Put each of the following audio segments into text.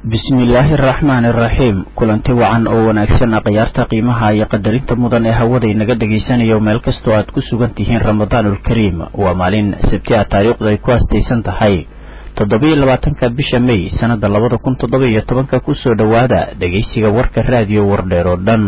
bismillaahi araxmaani araxiim kulanti wacan oo wanaagsan akhyaarta qiimaha iyo qadarinta mudan ee hawada inaga dhagaysanayo meel kastoo aad ku sugan tihiin ramadaanulkariim waa maalin sabti a taariikhdu ay ku astaysan tahay toddobiyo labaatanka bisha may sannada labada kun toddoba iyo tobanka kusoo dhowaada dhegaysiga warka raadiyo wardheer oo dhan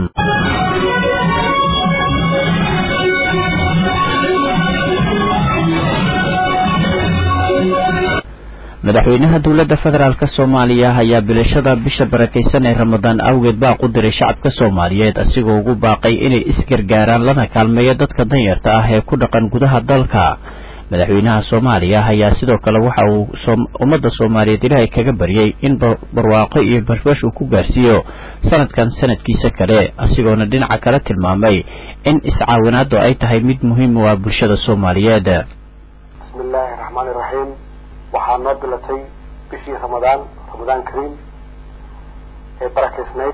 madaxweynaha dowladda federaalk soomaaliya ayaa bilashada bisha barakaysan ee ramadaan awgeed baaq u diray shacabka soomaaliyeed asigoo ugu baaqay inay isgargaaraan lana kaalmeeyo dadka danyarta ah ee ku dhaqan gudaha dalka madaxweynaha soomaaliya ayaa sidoo kale waxa uu ummadda soomaaliyeed ilaahay kaga baryay in barwaaqo iyo bashbash uu ku gaarsiiyo sanadkan sanadkiisa kale asigoona dhinaca kale tilmaamay in iscaawinaadu ay tahay mid muhiim u ah bulshada soomaaliyeed bismillaahi raxmaani raxiim waxaa noo bilatay bishii ramadaan ramadaan kariim ee barakaysnayd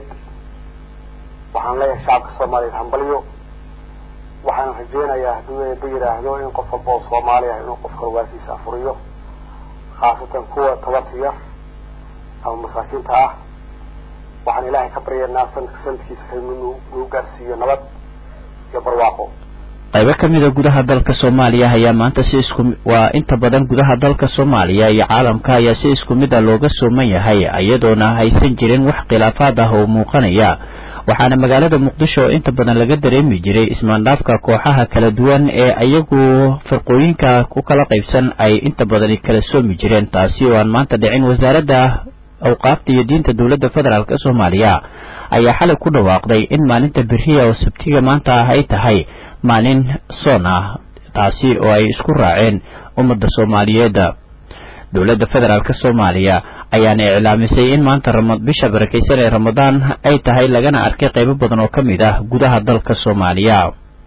waxaan leeyahay shacabka soomaaliyeed hambalyo waxaan rajeynayaa hadduu eeba yidhaahdo in qof walba oo soomaali ah inuu qofka waasiisa afuriyo khaasatan kuwa tabarta yar ama masaakiinta ah waxaan ilaahay ka baryaynaa sanadka sanadkiisa kale inuu nagu gaarsiiyo nabad iyo barwaaqo qaybo ka mida gudaha dalka soomaaliya ayaa maanta si isku waa inta badan gudaha dalka soomaaliya iyo caalamka ayaa si isku mid a looga sooman yahay iyadoona haysan jirin wax khilaafaad ah oo muuqanaya waxaana magaalada muqdisho oo inta badan laga dareemi jiray ismaandhaafka kooxaha kala duwan ee iyagu firqooyinka ku kala qaybsan ay inta badani kala soomi jireen taasi oo aan maanta dhicin wasaaradda awqaafta iyo diinta dowladda federaalk soomaaliya ayaa xalay ku dhawaaqday in maalinta beriya oo sabtiga maanta ah ay tahay maalin soon ah taasi oo ay isku raaceen ummadda soomaaliyeed dowladda federaalk soomaaliya ayaana iclaamisay in maanta bisha barakaysan ee ramadaan ay tahay lagana arkay qaybo badan oo ka mid ah gudaha dalka soomaaliya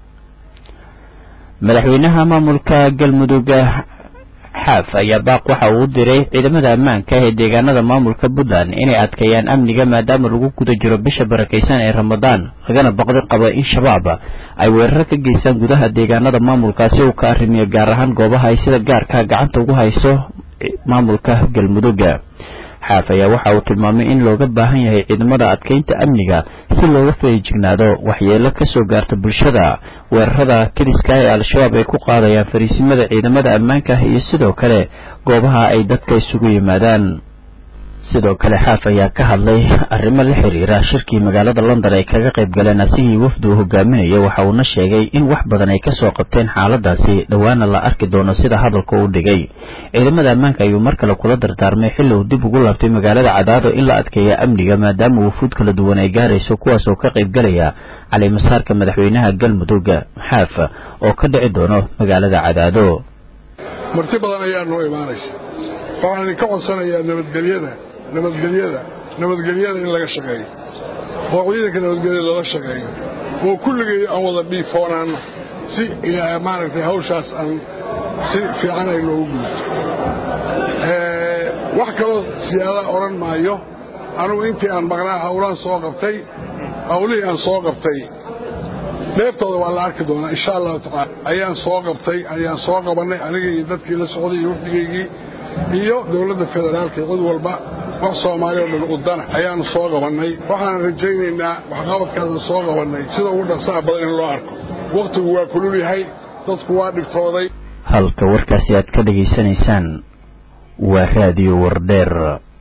madaxweynaha maamulka galmudug xaaf ayaa baaq waxa uu u diray ciidamada ammaanka ee deegaanada maamulka puntland inay adkeeyaan amniga maadaama lagu guda jiro bisha barakaysan ee ramadaan lagana baqdi qabo in shabaab ay weeraro ka geystaan gudaha deegaanada maamulkaasi uu ka arrimiyo gaar ahaan goobaha ay sida gaarka gacanta ugu hayso maamulka galmudug xaaf ayaa waxa uu tilmaamay in looga baahan yahay ciidamada adkeynta amniga si looga feejignaado waxyeelo kasoo gaarta bulshada weerarada keliska ee al-shabaab ay ku qaadayaan fariisimada ciidamada ammaanka iyo sidoo kale goobaha ay dadka isugu yimaadaan sidoo kale xaaf ayaa ka hadlay arrimo la xiriira shirkii magaalada london ay kaga qayb galeen asigii wafdi uu hogaaminayo waxa uuna sheegay in wax badan ay kasoo qabteen xaaladaasi dhowaana la arki doono sida hadalka uu dhigay ciidamada ammaanka ayuu mar kale kula dardaarmay xilli uu dib ugu laabtay magaalada cadaado in la adkeeya amniga maadaama wufuud kala duwan ay gaarayso kuwaas oo ka qayb galaya calimasaarka madaxweynaha galmudug xaaf oo ka dhici doono magaalada cadaado marti badan ayaa noo imaanaysa waxaan idinka codsanayaa nabadgelyada nabadgelyada nabadgelyada in laga shaqeeyo oo ciidanka nabadgelyada lala shaqeeyo oo kulligay aan wada dhiifoonaanno si maaragtay hawshaas aan si fiican ay noogu gudubto wax kaloo siyaada odhan maayo anugu intii aan maqnaa hawlaan soo qabtay hawlihii aan soo qabtay dheeftooda waa la arki doonaa insha allahu tacaala ayaan soo qabtay ayaan soo qabannay anigii iyo dadkii la socday iyo wafdigaygii iyo dowladda federaalka cid walba wax soomaali oo dhan udana ayaannu soo qabannay waxaan rajaynaynaa waxqabadkaasaan soo qabannay sida ugu dhaqsaha badan in loo arko wakhtigu waa kulul yahay dadku waa dhibtooday halka warkaasi aad ka dhegaysanaysaan waa raadiyo wardheer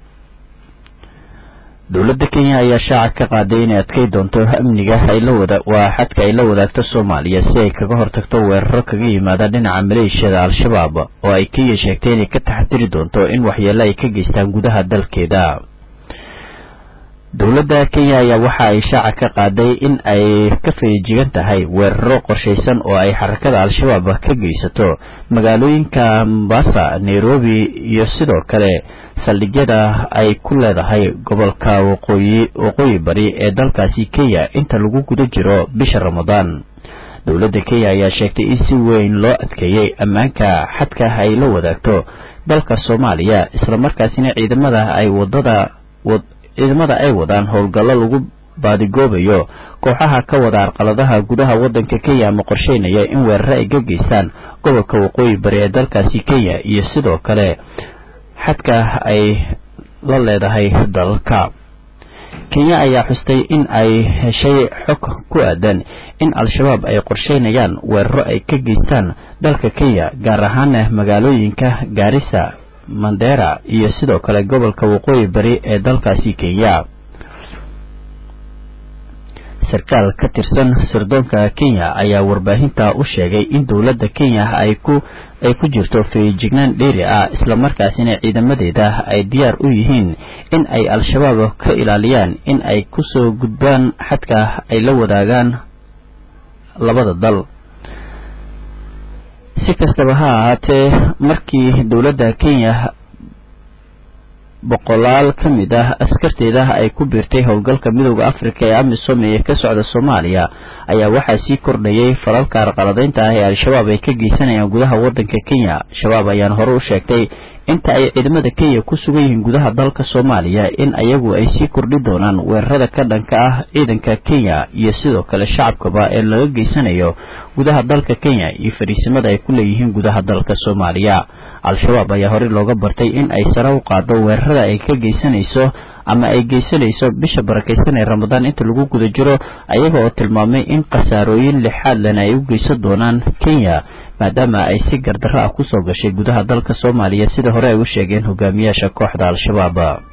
dowladda kenya ayaa shaaca ka qaaday inay adkay doonto amniga waa xadka ay la wadaagto soomaaliya si ay kaga hortagto weeraro kaga yimaada dhinaca maleeshiyada al-shabaab oo ay kenya sheegtay inay ka taxadiri doonto in waxyeelo ay ka geystaan gudaha dalkeeda dowladda kenya ayaa waxa ay shaaca ka qaaday in ay ka feejigan tahay weeraro qorshaysan oo ay xarakada al-shabaab ka geysato magaalooyinka mombasa nairobi iyo sidoo kale saldhigyada ay ku leedahay gobolka waqooyi waqooyi bari ee dalkaasi kenya inta lagu guda jiro bisha ramadaan dowladda kenya ayaa sheegtay in si weyn loo adkeeyey ammaanka xadka ay la wadaagto dalka soomaaliya islamarkaasina ciidamada ay wadada ciidamada ay wadaan howlgallo lagu baadigoobayo kooxaha ka wada arqaladaha gudaha waddanka kenya ama qorsheynaya in weeraro ay ka geystaan gobolka waqooyi bari ee dalkaasi kenya iyo sidoo kale xadka ay la leedahay dalka kenya ayaa xustay in ay heshay xog ku aadan in al-shabaab ay qorsheynayaan weeraro ay ka geystaan dalka kenya gaar ahaana magaalooyinka gaarisa mandera iyo sidoo kale gobolka waqooyi bari ee dalkaasi kenya sarkaal ka tirsan sirdoonka kenya ayaa warbaahinta u sheegay in dowladda kenya ay ku ay ku jirto feejignaan dheeri ah islamarkaasina ciidamadeeda ay diyaar u yihiin in ay al-shabaab ka ilaaliyaan in ay kusoo gudbaan xadka ay la wadaagaan labada dal si kastaba ha ahaatee markii dowladda kenya boqolaal ka mid ah askarteeda ay ku biirtay howlgalka midooda afrika ee amisom ee ka socda soomaaliya ayaa waxaa sii kordhayay falalka arqaladaynta ah ee al-shabaab ay ka geysanayaan gudaha waddanka kenya shabaab ayaan hore u sheegtay inta ay ciidamada kenya ku sugan yihiin gudaha dalka soomaaliya in ayagu ay sii kordhi doonaan weerarada ka dhanka ah ciidanka kenya iyo sidoo kale shacabkaba ee laga geysanayo gudaha dalka kenya iyo fariisimada ay ku leeyihiin gudaha dalka soomaaliya al-shabaab ayaa horey looga bartay in ay sare u qaado weerarada ay ka geysanayso ama ay geysanayso bisha barakaysan ee ramadaan inta lagu guda jiro ayaga oo tilmaamay in khasaarooyin lixaad lena ay u geysan doonaan kenya maadaama ay si gardarro ah kusoo gashay gudaha dalka soomaaliya sida hore ay u sheegeen hogaamiyaasha kooxda al-shabaab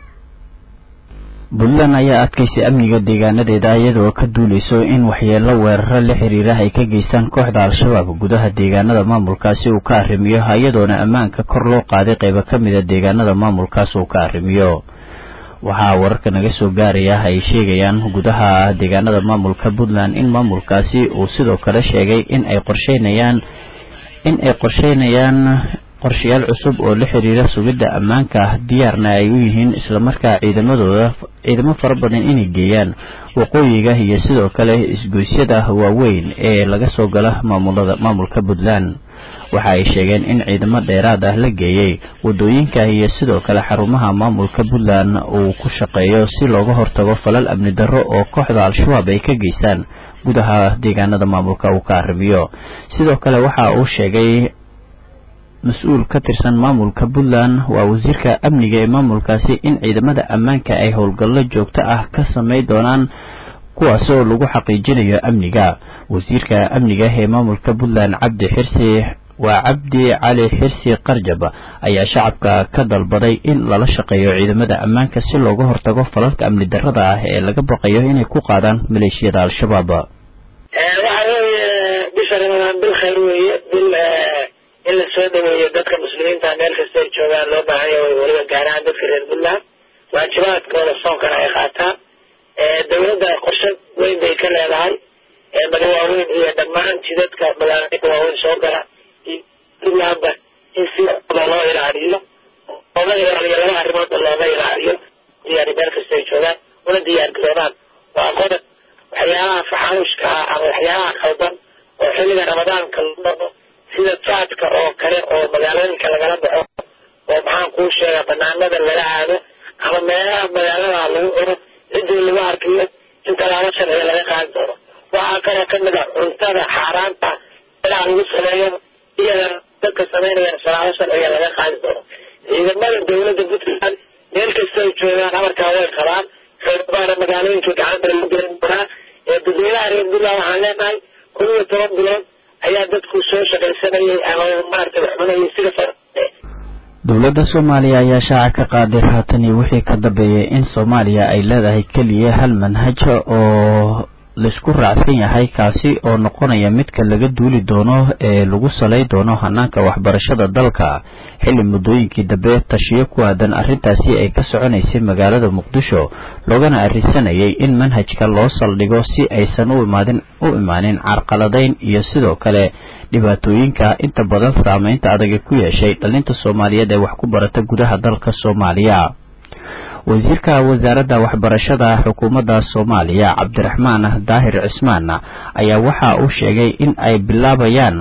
puntland ayaa adkaysay amniga deegaanadeeda iyadoo ka duuleyso in waxyeelo weeraro la xiriira ay ka geystaan kooxda al-shabaab gudaha deegaanada maamulkaasi uu ka arrimiyo iyadoona ammaanka kor loo qaaday qaybo ka mida deegaanada maamulkaas uu ka arrimiyo waxaa wararka naga soo gaaraya ay sheegayaan gudaha deegaanada maamulka puntland in maamulkaasi uu sidoo kale sheegay in ay qorsheynayaan in ay qorsheynayaan qorshayaal cusub oo la xiriira sugidda ammaanka diyaarna ay u yihiin islamarkaa ciidamadooda ciidamo fara badan inay geeyaan waqooyiga iyo sidoo kale isgoysyada waaweyn ee laga soo gala maamulada maamulka puntland waxa ay sheegeen in ciidamo dheeraad ah la geeyey wadooyinka iyo sidoo kale xarumaha maamulka puntland uu ku shaqeeyo si looga hortago falal amni darro oo kooxda al-shabaab ay ka geystaan gudaha deegaanada maamulka uu ka arrimiyo sidoo kale waxa uu sheegay mas-uul ka tirsan maamulka puntland waa wasiirka amniga ee maamulkaasi in ciidamada ammaanka ay howlgallo joogto ah ka samay doonaan kuwaasoo lagu xaqiijinayo amniga wasiirka amniga ee maamulka puntland cabdi xirsi waa cabdi cali xirsi qarjab ayaa shacabka ka dalbaday in lala shaqeeyo ciidamada ammaanka si looga hortago falalka amni darrada ah ee laga baqayo inay ku qaadaan maleeshiyada al-shabaab waxa weeye bisha ramadaan bil khayr weeye bil in la soo dhaweeyo dadka muslimiinta meel kasta ay joogaan loo baahanya way weliba gaaraan dadka reer puntland waajibaadkooda soonkana ay qaataan dawladda qorshe weyn bay ka leedahay maga waaweyn iyo dhammaan jidadka magaalooyinka waaweyn soo gala puntlandba in si loo ilaaliyo looga ilaaliyo laba arrimoodba looga ilaaliyo diyaari meel kasta ay joogaan una diyaar garoobaan waa qodob waxyaalaha faxaanushka ah ama waxyaalaha qaldan oo xilliga ramadaanka lagu dhaqo sida jaadka oo kale oo magaalooyinka lagala baxo oo maxaan kuu sheegaa banaanada lala aado ama meelaha magaalada lagu cuno ciddii lagu arkiyo in tallaabo sharciga laga qaadi doono waxaa kaloo kamid ah cuntada xaaraanta meelaha lagu sameeyo iyada dadka samaynayaan tallaabo sharciga laga qaadi doono ciidamada dawladda puntland meel kasta ay joogaan amarkaa way qabaan xoogaana magaalooyinka gacanta lagu gelin doonaa ee dadweynaha reer puntland waxaan leenahay kun iyo toban bilood ayaa dadku soo shaqaysanayay ama maaragtay wax cunayay sida far dowladda soomaaliya ayaa shaaca ka qaaday haatan iyo wixii ka dambeeyay in soomaaliya ay leedahay keliya hal manhaj oo laisku raacsan yahay kaasi oo noqonaya midka laga duuli doono ee lagu salay doono hanaanka waxbarashada dalka xilli muddooyinkii dambe tashiyo ku aadan arrintaasi ay ka soconaysay magaalada muqdisho loogana arrinsanayay in manhajka loo saldhigo si aysan u imaadin u imaanin carqaladayn iyo sidoo kale dhibaatooyinka inta badan saameynta adaga ku yeeshay dhalinta soomaaliyeed ee wax ku barata gudaha dalka soomaaliya wasiirka wasaaradda waxbarashada xukuumadda soomaaliya cabdiraxmaan daahir cismaan ayaa waxa uu sheegay in ay bilaabayaan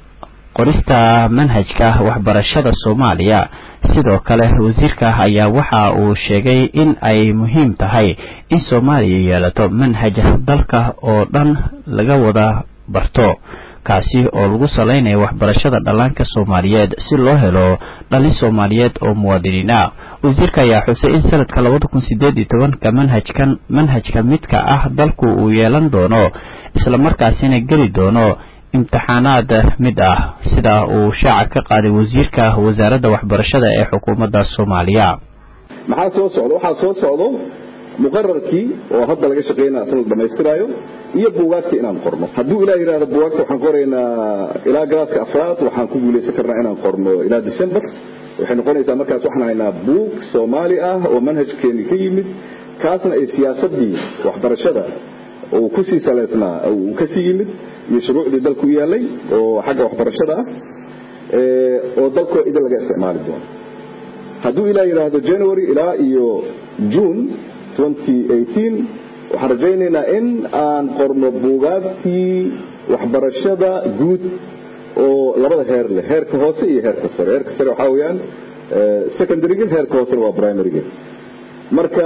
qorista manhajka waxbarashada soomaaliya sidoo kale wasiirka ayaa waxa uu sheegay in ay muhiim tahay in soomaaliya yeelato manhaj dalka oo dhan laga wada barto kaasi oo lagu salaynayo waxbarashada dhallaanka soomaaliyeed si loo helo dhalin soomaaliyeed oo muwaadiniin ah wasiirka ayaa xusay in sanadka labada kun sideed iyo tobanka manhajkan manhajka midka ah dalku uu yeelan doono islamarkaasina geli doono imtixaanaad mid ah sida uu shaaca ka qaaday wasiirka wasaaradda waxbarashada ee xukuumadda soomaaliya maxaa soo socda waxaa soo socdo muqararkii oo hadda laga shaqaynaya asna la dhamaystiraayo iyo buugaagtii inaan qorno hadduu ilaah yidhahdo buugaagta waxaan qoraynaa ilaa galaaska afraad waxaan ku guulaysan karnaa inaan qorno ilaa december waxay noqonaysaa markaas waxaan haynaa buug soomaali ah oo manhajkeeni ka yimid kaasna ay siyaasadii waxbarashada uu kusii saleysnaa uu kasii yimid iyo shuruucdii dalku u yaalay oo xagga waxbarashada ah oo dalkoo idin laga isticmaali doono hadduu ilaa yidhaahdo january ilaa iyo june waxaan rajaynaynaa in aan qorno buugaagtii waxbarashada guud oo labada heer leh heerka hoose iyo heerka sare heerka sare waxaa weyaan secondaryga heerka hoosena waa primaryga marka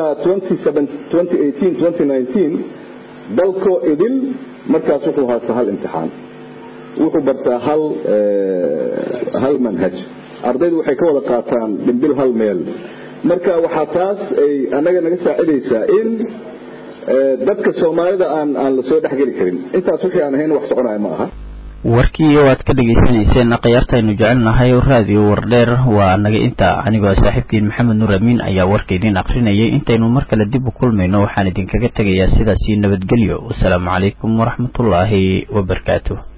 dalkoo idil markaas wuxuu haastaa hal imtixaan wuxuu bartaa hal hal manhaj ardaydu waxay ka wada qaataan dhimbil hal meel marka waxaa taas ay annaga naga saacidaysaa in dadka soomaalida aan aan la soo dhexgeli karin intaas wixii aan ahayn wax soconaya ma aha warkii waad ka dhegaysanayseen khiyaartaynu jecelnahay raadiyo wardheer waa naga inta anigoo saaxiibkiin maxamed nuur amiin ayaa warka idin akrinayay intaynu mar kale dib u kulmayno waxaan idinkaga tegayaa sidaasii nabadgelyo wasalaamu calaykum waraxmatullaahi wabarakaatu